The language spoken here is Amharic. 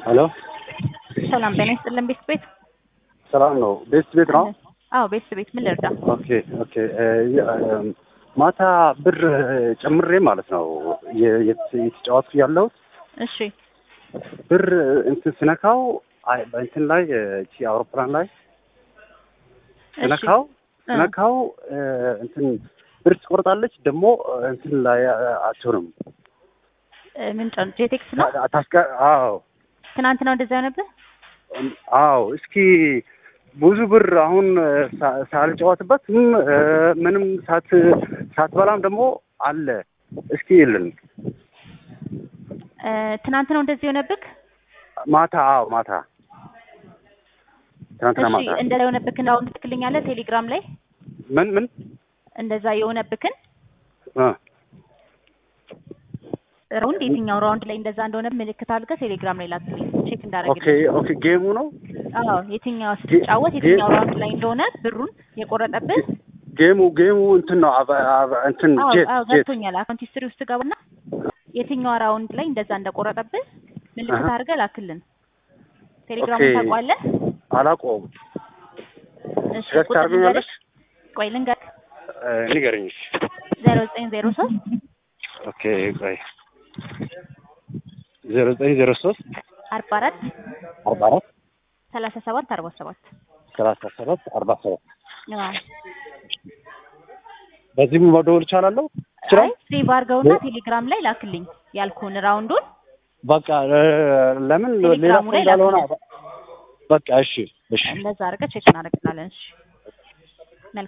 ሄሎ ሰላም ጤና ይስጥልን ቤት ቤት ሰላም ነው። ቤት ቤት ነው። አዎ ቤት ቤት ምን ልርዳ? ኦኬ ኦኬ። እ የ- ማታ ብር ጨምሬ ማለት ነው የ- የት- የተጫወትኩ ያለሁት እሺ ብር እንትን ስነካው አይ በእንትን ላይ እቺ አውሮፕላን ላይ እሺ ስነካው እ ስነካው እ እንትን ብር ትቆርጣለች ደግሞ እንትን ላይ አትሆንም። እ ምን ጨን ጄቴክስ ነው? ታስቀ አዎ ትናንት ነው እንደዛ የሆነብህ? አዎ እስኪ ብዙ ብር አሁን ሳ- ሳልጫወትበት ምንም እ ምንም ሳት ሳትበላም ደግሞ አለ። እስኪ ይልን እ ትናንት ነው እንደዚህ የሆነብህ? ማታ አዎ ማታ ትናንትና እሺ ማታ እንደዛ የሆነብህን አሁን ትልክልኛለህ ቴሌግራም ላይ ምን ምን እንደዛ የሆነብህን እ ራውንድ የትኛው ራውንድ ላይ እንደዛ እንደሆነ ምልክት አድርገህ ቴሌግራም ላይ ላክልኝ ቼክ ኦኬ እንዳደረግልኝ። ኦኬ ጌሙ ነው አዎ የትኛው ስትጫወት ጌ- የትኛው ራውንድ ላይ እንደሆነ ብሩን የቆረጠብህ ጌሙ ጌሙ እንትን ነው አበ- አበ- እንትን አዎ ጄት አዎ ጄት ገብቶኛል። አካውንት ሂስትሪ ውስጥ ገባና የትኛው ራውንድ ላይ እንደዛ እንደቆረጠብህ ምልክት አሀ። አድርገህ ላክልን። ቴሌግራሙን ኦኬ። ታውቀዋለህ? አላውቀውም። እሺ ስለዚህ ቁጥር ታደርገኛለሽ? ልንገርሽ? ቆይ ልንገርህ። እ ንገረኝ እስኪ። ዜሮ ዘጠኝ ዜሮ ሶስት ኦኬ ቆይ ዜሮ ዘጠኝ ዜሮ ሶስት አርባ አራት አርባ አራት ሰላሳ ሰባት አርባ ሰባት ሰላሳ ሰባት አርባ ሰባት አዎ። በዚህም መደወል እችላለሁ? አይ ይችላል? ሴቭ አድርገውና ቴሌግራም ላይ ላክልኝ ያልኩህን ራውንዱን በቃ እ ለምን ሌላ ቴሌግራሙ ሰው ላይ እንዳልሆነ ላክልኝ። በቃ እሺ እሺ እንደዛ አድርገህ ቼክ እናደርግላለን። እሺ